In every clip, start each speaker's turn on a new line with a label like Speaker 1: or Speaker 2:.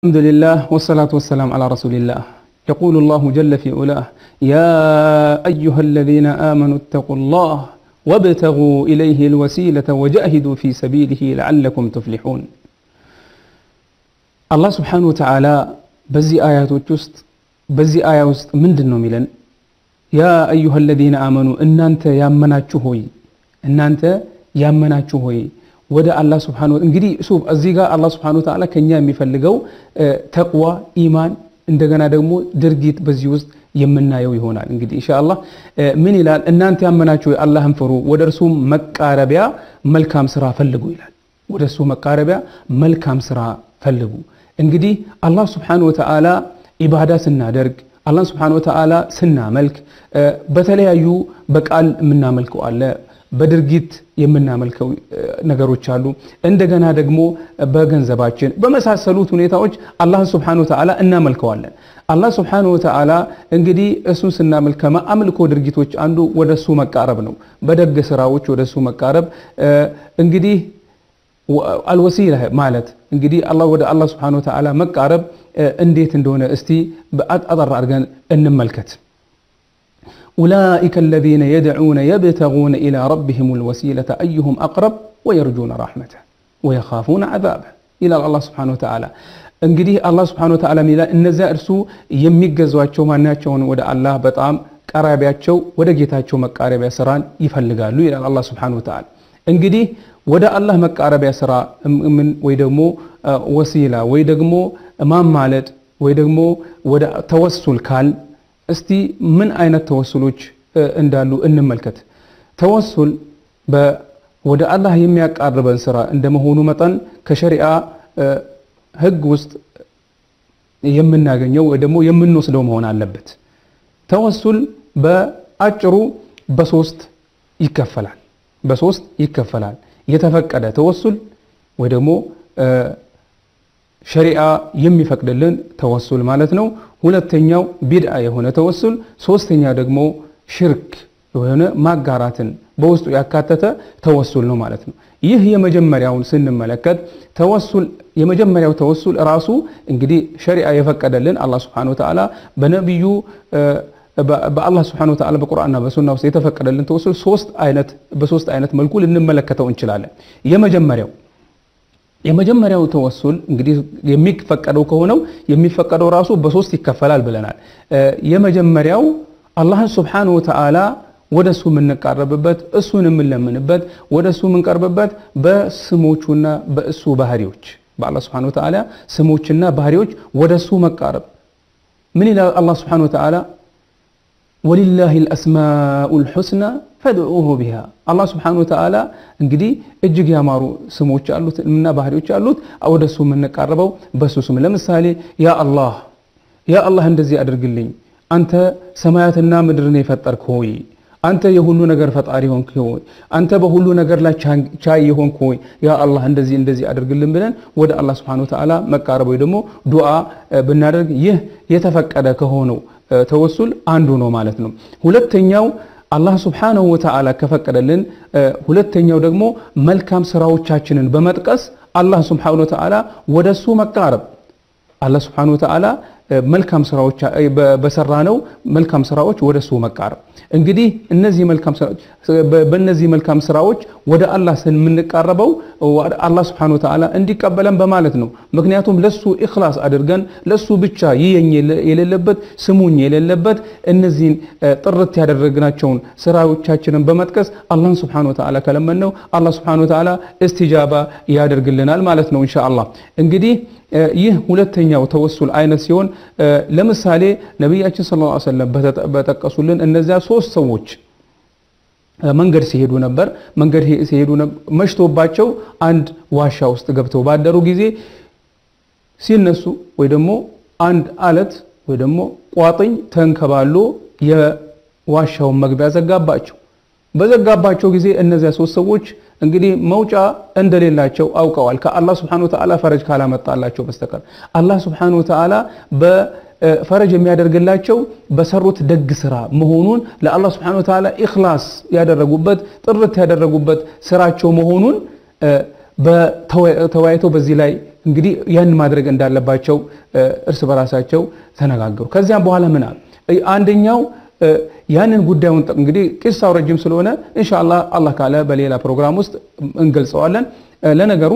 Speaker 1: الحمد لله والصلاة والسلام على رسول الله يقول الله جل في علاه يا أيها الذين آمنوا اتقوا الله وابتغوا إليه الوسيلة وجاهدوا في سبيله لعلكم تفلحون الله سبحانه وتعالى بزي آيات وجست بزي آية وست من دنو ميلن يا أيها الذين آمنوا إن أنت يا مناتشو هوي إن أنت يا مناتشو هوي ወደ አላህ ስብሓን እንግዲህ ሱፍ እዚህ ጋር አላህ ስብሓን ወተዓላ ከኛ የሚፈልገው ተቅዋ ኢማን እንደገና ደግሞ ድርጊት በዚህ ውስጥ የምናየው ይሆናል እንግዲህ ኢንሻአላህ ምን ይላል እናንተ ያመናችሁ አላህን ፍሩ ወደ እርሱ መቃረቢያ መልካም ስራ ፈልጉ ይላል ወደ እርሱ መቃረቢያ መልካም ስራ ፈልጉ እንግዲህ አላህ ስብሓን ወተዓላ ኢባዳ ስናደርግ አላህ ስብሓን ወተዓላ ስናመልክ በተለያዩ በቃል የምናመልከው አለ በድርጊት የምናመልከው ነገሮች አሉ። እንደገና ደግሞ በገንዘባችን በመሳሰሉት ሁኔታዎች አላህን ስብሓነ ወተዓላ እናመልከዋለን። አላህ ስብሓነ ወተዓላ እንግዲህ እሱን ስናመልክ ከአምልኮ ድርጊቶች አንዱ ወደ እሱ መቃረብ ነው። በደግ ስራዎች ወደ እሱ መቃረብ እንግዲህ አልወሲላ ማለት እንግዲህ ወደ አላህ ስብሓነ ወተዓላ መቃረብ እንዴት እንደሆነ እስቲ አጠር አድርገን እንመልከት። أولئك الذين يدعون يبتغون إلى ربهم الوسيلة أيهم أقرب ويرجون رحمته ويخافون عذابه إلى الله سبحانه وتعالى እንግዲህ አላህ ስብሓነ ወተዓላ ሚላ እነዚያ እርሱ የሚገዟቸው ማናቸውን ወደ አላህ በጣም ቀራቢያቸው ወደ ጌታቸው መቃረቢያ ስራን ይፈልጋሉ ይላል አላህ ስብሓነ ወተዓላ። እንግዲህ ወደ አላህ መቃረቢያ ስራ ምን ወይ ደግሞ ወሲላ ወይ ደግሞ ማማለድ ወይ ደግሞ ወደ ተወሱል ካል እስቲ ምን አይነት ተወሱሎች እንዳሉ እንመልከት። ተወሱል ወደ አላህ የሚያቃርበን ስራ እንደመሆኑ መጠን ከሸሪዓ ሕግ ውስጥ የምናገኘው ወይ ደግሞ የምንወስደው መሆን አለበት። ተወሱል በአጭሩ በሶስት ይከፈላል። በሶስት ይከፈላል። የተፈቀደ ተወሱል ወይ ደግሞ ሸሪዓ የሚፈቅድልን ተወሱል ማለት ነው። ሁለተኛው ቢድዓ የሆነ ተወሱል፣ ሶስተኛ ደግሞ ሽርክ የሆነ ማጋራትን በውስጡ ያካተተ ተወሱል ነው ማለት ነው። ይህ የመጀመሪያውን ስንመለከት ተወሱል የመጀመሪያው ተወሱል ራሱ እንግዲህ ሸሪዓ የፈቀደልን አላህ ስብሐነሁ ወተዓላ በነቢዩ በአላህ ስብሐነሁ ወተዓላ በቁርአንና በሱና ውስጥ የተፈቀደልን ተወሱል ሶስት አይነት በሶስት አይነት መልኩ ልንመለከተው እንችላለን። የመጀመሪያው የመጀመሪያው ተወሱል እንግዲህ የሚፈቀደው ከሆነው የሚፈቀደው ራሱ በሶስት ይከፈላል ብለናል። የመጀመሪያው አላህን ስብሓነሁ ወተዓላ ወደ እሱ የምንቃረብበት እሱን የምንለምንበት ወደ እሱ የምንቀርብበት በስሞቹና በእሱ ባህሪዎች በአላህ ስብሓነሁ ወተዓላ ስሞችና ባህሪዎች ወደ እሱ መቃረብ ምን ይላል አላህ ስብሓነሁ ወተዓላ ወሊላሂ አልአስማኡል ሑስና ፈድዑሁ ቢሃ አላህ ስብሓነሁ ወተዓላ እንግዲህ እጅግ ያማሩ ስሞች አሉት እና ባህሪዎች አሉት። ወደ እሱ የምንቃረበው በሱ ስም ለምሳሌ ያ አላህ ያ አላህ እንደዚህ አድርግልኝ፣ አንተ ሰማያትና ምድርን የፈጠርክ ሆይ፣ አንተ የሁሉ ነገር ፈጣሪ ሆንክ ሆይ፣ አንተ በሁሉ ነገር ላይ ቻይ የሆንክ ሆይ፣ ያ አላህ እንደዚህ እንደዚህ አድርግልን ብለን ወደ አላህ ስብሓነሁ ወተዓላ መቃረብ ወይ ደግሞ ዱዓ ብናደርግ ይህ የተፈቀደ ከሆነው ተወሱል አንዱ ነው ማለት ነው። ሁለተኛው አላህ ስብሓነሁ ወተዓላ ከፈቀደልን ሁለተኛው ደግሞ መልካም ስራዎቻችንን በመጥቀስ አላህ ስብሓነሁ ወተዓላ ወደ እሱ መቃረብ አላህ ስብሓነሁ ወተዓላ መልካም ስራዎች በሰራነው መልካም ስራዎች ወደ እሱ መቃረብ እንግዲህ እነዚህ መልካም ስራዎች በእነዚህ መልካም ስራዎች ወደ አላህ ስንምንቃረበው አላህ ስብሓነሁ ወተዓላ እንዲቀበለን በማለት ነው። ምክንያቱም ለሱ ኢኽላስ አድርገን ለሱ ብቻ ይየኝ የሌለበት ስሙኝ የሌለበት እነዚህን ጥርት ያደረግናቸውን ስራዎቻችንን በመጥቀስ አላህን ስብሓነሁ ወተዓላ ከለመነው አላህ ስብሓነሁ ወተዓላ እስቲጃባ ያደርግልናል ማለት ነው ኢንሻአላህ እንግዲህ ይህ ሁለተኛው ተወሱል አይነት ሲሆን ለምሳሌ ነቢያችን ሰለላሁ ዐለይሂ ወሰለም በጠቀሱልን እነዚያ ሶስት ሰዎች መንገድ ሲሄዱ ነበር። መንገድ ሲሄዱ መሽቶባቸው አንድ ዋሻ ውስጥ ገብተው ባደሩ ጊዜ ሲነሱ ወይ ደግሞ አንድ አለት ወይ ደግሞ ቋጥኝ ተንከባሎ የዋሻውን መግቢያ ዘጋባቸው። በዘጋባቸው ጊዜ እነዚያ ሶስት ሰዎች እንግዲህ መውጫ እንደሌላቸው አውቀዋል። ከአላህ ስብሐነሁ ወተዓላ ፈረጅ ካላመጣላቸው በስተቀር አላህ ስብሐነሁ ወተዓላ በፈረጅ የሚያደርግላቸው በሰሩት ደግ ስራ መሆኑን ለአላህ ስብሐነሁ ወተዓላ ኢኽላስ ያደረጉበት ጥርት ያደረጉበት ስራቸው መሆኑን ተወያይተው በዚህ ላይ እንግዲህ ያን ማድረግ እንዳለባቸው እርስ በራሳቸው ተነጋገሩ። ከዚያም በኋላ ምን አሉ? አንደኛው ያንን ጉዳዩን እንግዲህ ቂሳው ረጅም ስለሆነ ኢንሻአላህ አላህ ካለ በሌላ ፕሮግራም ውስጥ እንገልጸዋለን። ለነገሩ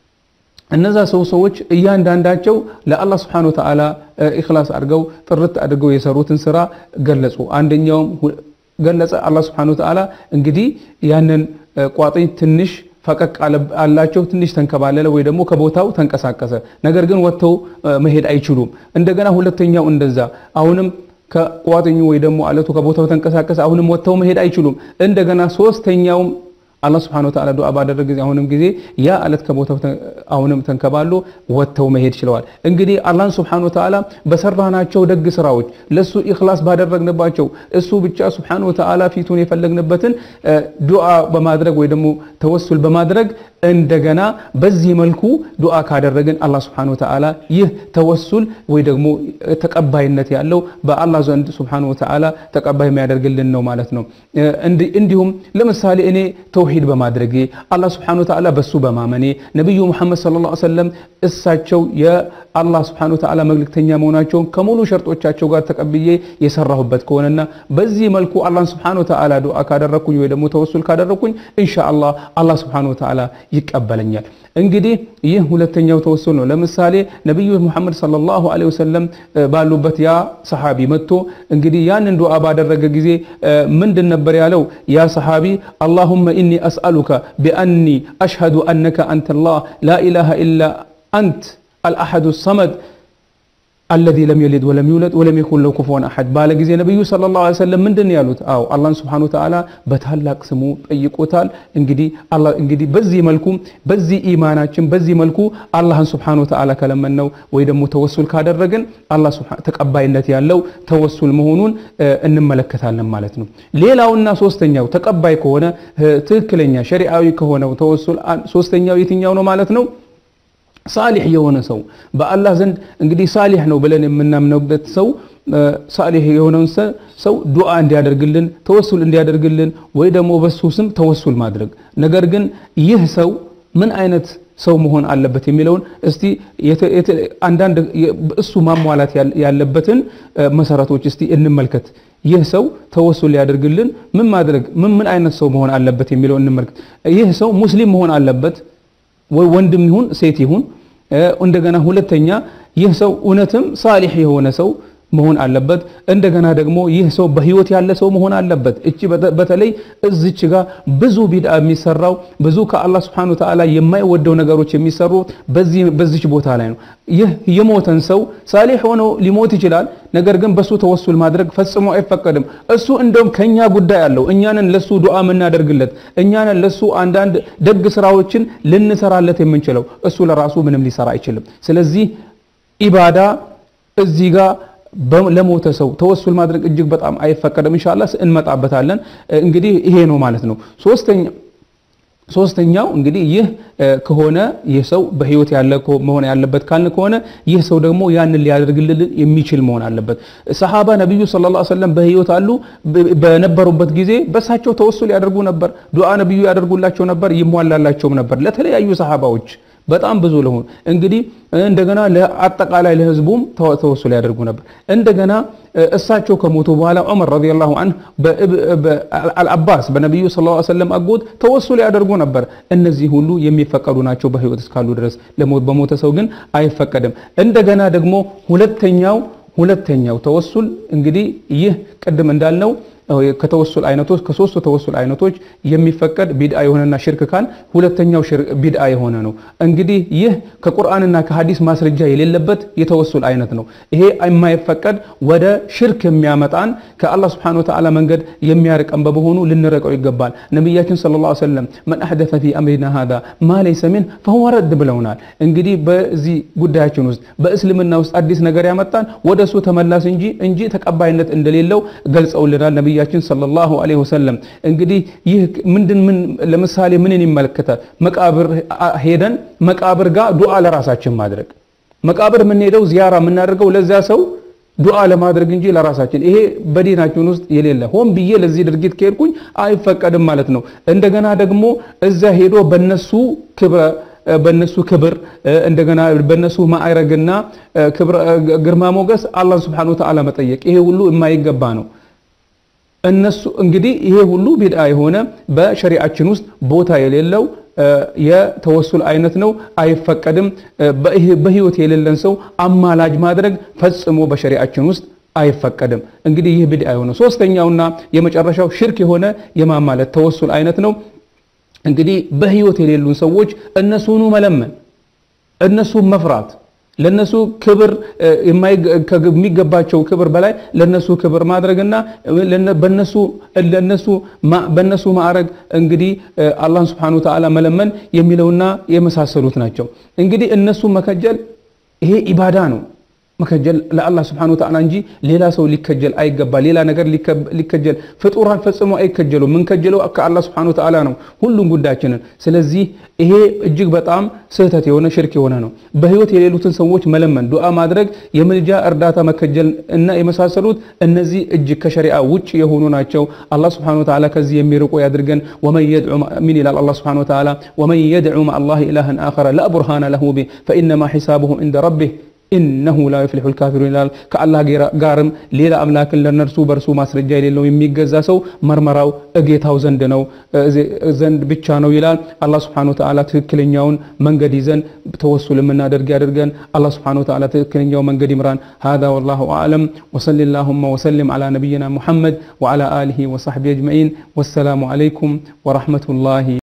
Speaker 1: እነዛ ሰው ሰዎች እያንዳንዳቸው ለአላህ ስብሐነ ወተዓላ ኢኽላስ አድርገው ጥርት አድርገው የሰሩትን ስራ ገለጹ። አንደኛውም ገለጸ። አላህ ስብሐነ ወተዓላ እንግዲህ ያንን ቋጥኝ ትንሽ ፈቀቅ አላቸው፣ ትንሽ ተንከባለለ ወይ ደግሞ ከቦታው ተንቀሳቀሰ። ነገር ግን ወጥተው መሄድ አይችሉም። እንደገና ሁለተኛው እንደዛ አሁንም ከቋጥኙ ወይ ደግሞ አለቱ ከቦታው ተንቀሳቀሰ። አሁንም ወጥተው መሄድ አይችሉም። እንደገና ሶስተኛውም አላህ ስብሐነ ወተዓላ ዱዓ ባደረገ ጊዜ አሁንም ጊዜ ያ አለት ከቦታው አሁንም ተንከባሎ ወጥተው መሄድ ችለዋል። እንግዲህ አላህን ስብሐነ ወተዓላ በሰራናቸው ደግ ስራዎች ለሱ ኢኽላስ ባደረግንባቸው እሱ ብቻ ስብሐነ ወተዓላ ፊቱን የፈለግንበትን ዱዓ በማድረግ ወይ ደግሞ ተወሱል በማድረግ እንደገና በዚህ መልኩ ዱዓ ካደረግን አላህ ስብሐነ ወተዓላ ይህ ተወሱል ወይ ደግሞ ተቀባይነት ያለው በአላህ ዘንድ ስብሐነ ወተዓላ ተቀባይ የሚያደርግልን ነው ማለት ነው። እንዲሁም ለምሳሌ እኔ ተውሂድ በማድረጌ አላህ ስብሐነ ወተዓላ በሱ በማመኔ ነቢዩ ሙሐመድ ሰለላሁ ዐለይሂ ወሰለም እሳቸው የአላህ ስብሐነ ወተዓላ መልእክተኛ መሆናቸውን ከሙሉ ሸርጦቻቸው ጋር ተቀብዬ የሰራሁበት ከሆነና በዚህ መልኩ አላህን ስብሐነ ወተዓላ ዱዓ ካደረግኩኝ ወይ ደግሞ ተወሱል ካደረግኩኝ ኢንሻአላህ አላህ ስብሐነ ወተዓላ ይቀበለኛል። እንግዲህ ይህ ሁለተኛው ተወሱል ነው። ለምሳሌ ነቢዩ ሙሐመድ ሰለላሁ ዐለይሂ ወሰለም ባሉበት ያ ሰሓቢ መጥቶ እንግዲህ ያንን ዱዓ ባደረገ ጊዜ ምንድን ነበር ያለው? ያ ሰሓቢ አላሁመ ኢኒ አስአሉከ ቢአኒ አሽሀዱ አነከ አንተ ላህ ላ ኢላሃ ኢላ አንት አልአሐዱ ሰመድ አለዚ ለም የሊድ ወለም ይውለድ ወለም የኩን ለው ኩፉወን አሐድ ባለ ጊዜ ነቢዩ ሰለላሁ ዐለይሂ ወሰለም ምንድን ነው ያሉት? አዎ አላህን ሱብሓነሁ ወተዓላ በታላቅ ስሙ ጠይቆታል። እንግዲህ አላህ እንግዲህ በዚህ መልኩ በዚህ ኢማናችን በዚህ መልኩ አላህን ሱብሓነሁ ወተዓላ ከለመነው ወይ ደግሞ ተወሱል ካደረግን አላህ ተቀባይነት ያለው ተወሱል መሆኑን እንመለከታለን ማለት ነው። ሌላውና ሶስተኛው ተቀባይ ከሆነ ትክክለኛ ሸሪዓዊ ከሆነው ተወሱል ሶስተኛው የትኛው ነው ማለት ነው? ሳሊሕ የሆነ ሰው በአላህ ዘንድ እንግዲህ ሳሊሕ ነው ብለን የምናምነውበት ሰው ሳሊሕ የሆነውን ሰው ዱዓ እንዲያደርግልን ተወሱል እንዲያደርግልን ወይ ደግሞ በሱ ስም ተወሱል ማድረግ። ነገር ግን ይህ ሰው ምን አይነት ሰው መሆን አለበት የሚለውን እስቲ አንዳንድ እሱ ማሟላት ያለበትን መሰረቶች እስቲ እንመልከት። ይህ ሰው ተወሱል ሊያደርግልን ምን ማድረግ ምን ምን አይነት ሰው መሆን አለበት የሚለው እንመልከት። ይህ ሰው ሙስሊም መሆን አለበት ወንድም ይሁን ሴት ይሁን። እንደገና ሁለተኛ ይህ ሰው እውነትም ሳሊሕ የሆነ ሰው መሆን አለበት። እንደገና ደግሞ ይህ ሰው በህይወት ያለ ሰው መሆን አለበት። እቺ በተለይ እዚች ጋር ብዙ ቢድዓ የሚሰራው ብዙ ከአላህ Subhanahu Ta'ala የማይወደው ነገሮች የሚሰሩ በዚህ በዚች ቦታ ላይ ነው። ይህ የሞተን ሰው ሳሊሕ ሆኖ ሊሞት ይችላል። ነገር ግን በሱ ተወሱል ማድረግ ፈጽሞ አይፈቀድም። እሱ እንደውም ከኛ ጉዳይ አለው። እኛንን ለሱ ዱዓ የምናደርግለት እኛንን ለሱ አንዳንድ ደግ ስራዎችን ልንሰራለት የምንችለው እሱ ለራሱ ምንም ሊሰራ አይችልም። ስለዚህ ኢባዳ እዚህ ጋር ለሞተ ሰው ተወሱል ማድረግ እጅግ በጣም አይፈቀድም። ኢንሻአላህ እንመጣበታለን። እንግዲህ ይሄ ነው ማለት ነው። ሶስተኛ ሶስተኛው እንግዲህ ይህ ከሆነ ይህ ሰው በህይወት ያለ መሆን ያለበት ካልን ከሆነ ይህ ሰው ደግሞ ያንን ሊያደርግልን የሚችል መሆን አለበት። ሰሃባ ነቢዩ ሰለላሁ ዐለይሂ ወሰለም በህይወት አሉ በነበሩበት ጊዜ በሳቸው ተወሱል ያደርጉ ነበር። ዱዓ ነቢዩ ያደርጉላቸው ነበር፣ ይሟላላቸውም ነበር ለተለያዩ ሰሃባዎች በጣም ብዙ ለሆኑ እንግዲህ እንደገና ለአጠቃላይ ለህዝቡም ተወሱል ያደርጉ ነበር። እንደገና እሳቸው ከሞቱ በኋላ ዑመር ረዲየላሁ ዐንሁ አልአባስ በነቢዩ ሰለላሁ ዐለይሂ ወሰለም አጎት ተወሱል ያደርጉ ነበር። እነዚህ ሁሉ የሚፈቀዱ ናቸው በህይወት እስካሉ ድረስ። በሞተ ሰው ግን አይፈቀድም። እንደገና ደግሞ ሁለተኛው ሁለተኛው ተወሱል እንግዲህ ይህ ቅድም እንዳልነው ከተወሱል አይነቶች ከሶስቱ ተወሱል አይነቶች የሚፈቀድ ቢድአ የሆነና ሽርክ ካል ሁለተኛው ቢድአ የሆነ ነው። እንግዲህ ይህ ከቁርአንና ከሐዲስ ማስረጃ የሌለበት የተወሱል አይነት ነው። ይሄ የማይፈቀድ ወደ ሽርክ የሚያመጣን ከአላህ Subhanahu Wa Ta'ala መንገድ የሚያርቀን በመሆኑ ልንረቀው ይገባል። ነቢያችን ሰለላሁ ዐለይሂ ወሰለም መን አሕደተ ፊ አምሪና ሃዛ ማ ለይሰ ሚን ፈሁወ ረድ ብለውናል። እንግዲህ በዚህ ጉዳያችን ውስጥ በእስልምና ውስጥ አዲስ ነገር ያመጣን ወደ እሱ ተመላስ እንጂ እንጂ ተቀባይነት እንደሌለው ገልጸውልናል ነቢያችን ሰለላሁ ዐለይሂ ወሰለም። እንግዲህ ይህ ምንድን ምን ለምሳሌ ምንን ይመለከታል? መቃብር ሄደን መቃብር ጋር ዱዓ ለራሳችን ማድረግ መቃብር የምንሄደው ዚያራ የምናደርገው ለዚያ ሰው ዱዓ ለማድረግ እንጂ ለራሳችን ይሄ በዲናችን ውስጥ የሌለ ሆን ብዬ ለዚህ ድርጊት ከሄድኩኝ አይፈቀድም ማለት ነው። እንደገና ደግሞ እዛ ሄዶ በነሱ ክብረ በነሱ ክብር እንደገና በነሱ ማዕረግና ግርማ ሞገስ አላህ ሱብሓነሁ ወተዓላ መጠየቅ ይሄ ሁሉ የማይገባ ነው። እነሱ እንግዲህ ይሄ ሁሉ ቢድዓ የሆነ በሸሪዓችን ውስጥ ቦታ የሌለው የተወሱል አይነት ነው፣ አይፈቀድም። በህይወት የሌለን ሰው አማላጅ ማድረግ ፈጽሞ በሸሪዓችን ውስጥ አይፈቀድም። እንግዲህ ይህ ቢድዓ የሆነ ሶስተኛውና የመጨረሻው ሽርክ የሆነ የማማለት ተወሱል አይነት ነው። እንግዲህ በህይወት የሌሉን ሰዎች እነሱኑ መለመን፣ እነሱን መፍራት ለነሱ ክብር የሚገባቸው ክብር በላይ ለነሱ ክብር ማድረግና በነሱ ለነሱ በነሱ ማዕረግ እንግዲህ አላህን Subhanahu Wa Ta'ala መለመን የሚለውና የመሳሰሉት ናቸው። እንግዲህ እነሱ መከጀል ይሄ ኢባዳ ነው። መከጀል ለአላህ Subhanahu Wa Ta'ala እንጂ ሌላ ሰው ሊከጀል አይገባ። ሌላ ነገር ሊከጀል ፍጡራን ፈጽሞ አይከጀሉ። ምን ከጀለው ከአላህ Subhanahu Wa Ta'ala ነው ሁሉም ጉዳያችንን። ስለዚህ ይሄ እጅግ በጣም ስህተት የሆነ ሽርክ የሆነ ነው። በህይወት የሌሉትን ሰዎች መለመን፣ ዱዓ ማድረግ፣ የምልጃ እርዳታ መከጀል እና የመሳሰሉት እነዚህ እጅግ ከሸሪዓ ውጭ የሆኑ ናቸው። አላህ Subhanahu Wa Ta'ala ከዚህ የሚርቁ ያድርገን። ወመን የድዑ ምን ይላል አላህ Subhanahu Wa Ta'ala ወመን የድዑ መዐ አላህ ኢላሃን አኸረ ላ ቡርሃነ ለሁ ቢህ ፈኢነማ ሒሳቡሁ ዒንደ ረቢህ ኢነሁ ላ ዩፍሊሑ ልካፊሩን ይላል። ከአላህ ጋርም ሌላ አምላክን ለነርሱ በእርሱ ማስረጃ የሌለው የሚገዛ ሰው መርመራው እጌታው ዘንድ ነው ዘንድ ብቻ ነው ይላል። አላህ ስብሐነሁ ወተዓላ ትክክለኛውን መንገድ ይዘን ተወሱል የምናደርግ ያድርገን። አላህ ስብሐነሁ ወተዓላ ትክክለኛው መንገድ ይምራን። ሃዛ ወላሁ አዕለም ወሰሊ ላሁመ ወሰሊም ዓላ ነቢይና ሙሐመድ ወዓላ አሊሂ ወሰሕቢሂ አጅመዒን። ወሰላሙ ዓለይኩም ወረሕመቱላሂ